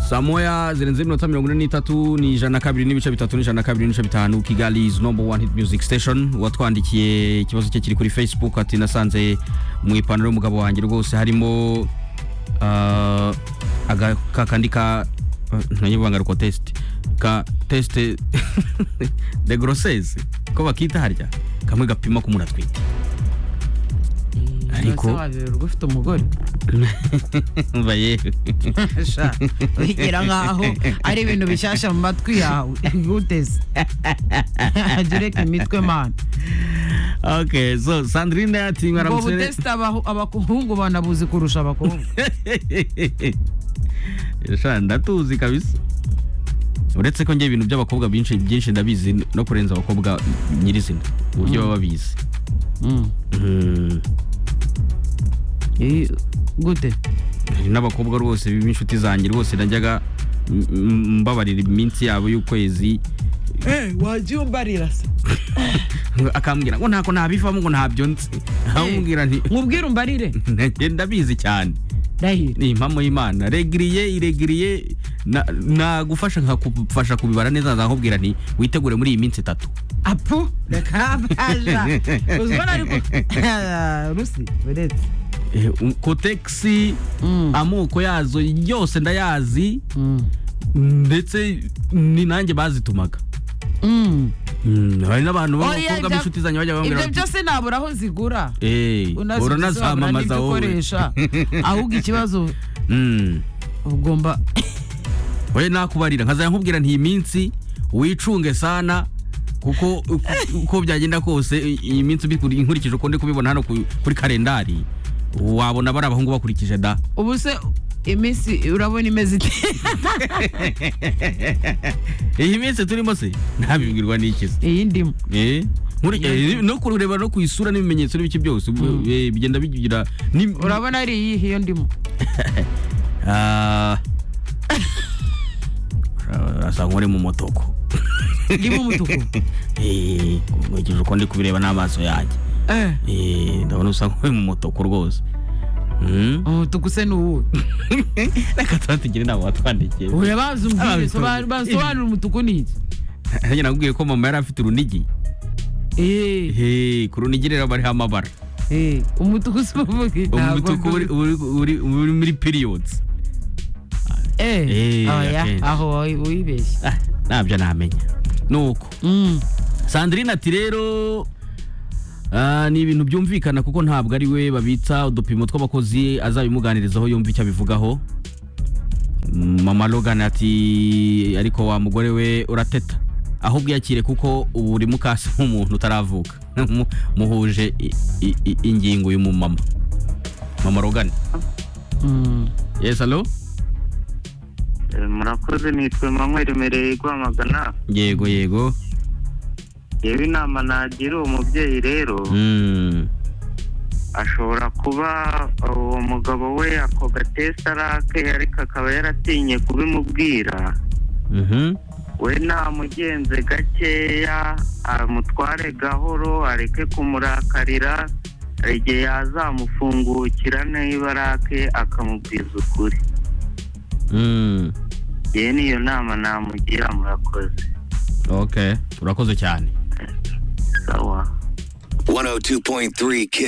saa moya zirenze iminota mirongo ine n'itatu ni ijana na kabiri n'ibice bitatu n'ijana na kabiri n'ibice bitanu kigali is number one hit music station uwatwandikiye ikibazo cye kiri kuri facebook ati nasanze mu ipantaro y'umugabo wanjye rwose harimo ah, aga- ka kandi ka ntanyibanga ariko test ka test de grossesse ko bakita harya kamwe gapima ko umuntu atwite Ariko- wabiberwa ufite umugore umva yewe Sha, wigira nkaho ari ibintu bishyashya mu matwi yawe guteze ajya ureka imitwe mana okay so sandrine ati ngo mwaramutse neza." butesite abahu- abahungu banabuzi kurusha abakobwa sha ndatuzi kabisa uretse ko njye ibintu by'abakobwa byinshi byinshi ndabizi no kurenza abakobwa nyirizina uburyo baba babizi Mm. Mm. Eh, gute hari n'abakobwa rwose b'inshuti zanjye rwose najyaga m- m- mbabarira iminsi yabo y'ukwezi wajya umbarira se akambwira ngo ntako ntabivamo ngo ntabyo nzi akamubwira nti nkubwire umbarire "Njye ndabizi cyane ndahira ni impamo y'imana regiriye iregiriye na- nagufasha nkakufasha kubibara neza nzakubwira nti witegure muri iyi minsi itatu apu reka baja uzibona ariko rusi uretse Eh, um, kotegisi Mm. amoko yazo yose ndayazi Mm. ndetse ni nanjye bazitumaga Mm. Mm, hari n'abantu Oya, b'abakobwa ibya- b'inshuti zanjye bajya bambwira ibyo bati, byose nabura aho zigura "Eh, Unazi ibisobanura uranazamamaza n'ibyo wowe ukoresha ahubwo ikibazo Mm. ugomba oya nakubarira nkazajya nkubwira nti iyi minsi wicunge sana kuko uko- uko byagenda kose i- iyi minsi ubikuri- inkurikije uko ndi kubibona hano ku- kuri kalendari wabona bari abahungu bakurikije da ubu se iminsi urabona imeze ite iyi minsi turimo se ntabibwirwa n'ikizi iyi ndimo Eh, muri- Iyo- eh, no kureba no ku isura n'ibimenyetso n'ibiki byose ubu- Mm. eh, bigenda bigira ni- urabona ari iyihe iyo ndimo Ah. urasa nk'uri mu motoko ndimo umutuku Eh, nkurikije uko ndi kubireba n'amaso yanjye Eh, Eh, ndabona usa nk'uri mu motoko rwose Mm. umutuku se ni uwuhe reka tubategere inama watwandikiye uya bazi umbwire Ababisobanura. sobanura- basobanura umutuku ni iki nanjye nakubwiye ko mama yari afite urunigi Eh, Eh, ku runigi rero bariho amabara eh, umutuku si uvuga iki? Ntabwo umutuku ndi- uri- uri uri- uri muri periods Eh, Eh, oya, akenshi. aho wowe wibeshye Ah, ntabyo namenya nuko Mm, sandrine ati rero ah, ni ibintu byumvikana kuko ntabwo ari we babitsa udupimo tw'abakozi azabimuganirizaho yumva icyo abivugaho Mm, mama logan ati ariko wa mugore we urateta aho ubwiyakire kuko ubu uri mukasi nk'umuntu utaravuka Mu- muhuje i- i- i- ingingo y'umumama mama logan mm. yes alo Eh, murakoze nitwe manweri mereye guhamagana yego yego yewe inama nagira uwo mubyeyi rero Mm. ashobora kuba uwo mugabo we ako gatesita arake ariko akaba yaratinye kubimubwira Mhm. we namugenze gakeya amutware gahoro areke kumurakarira hari igihe yazamufungukira niba arake akamubwiza ukuri Mm. yewe niyo nama namugira murakoze okay urakoze cyane sawa 102.3 Kiss.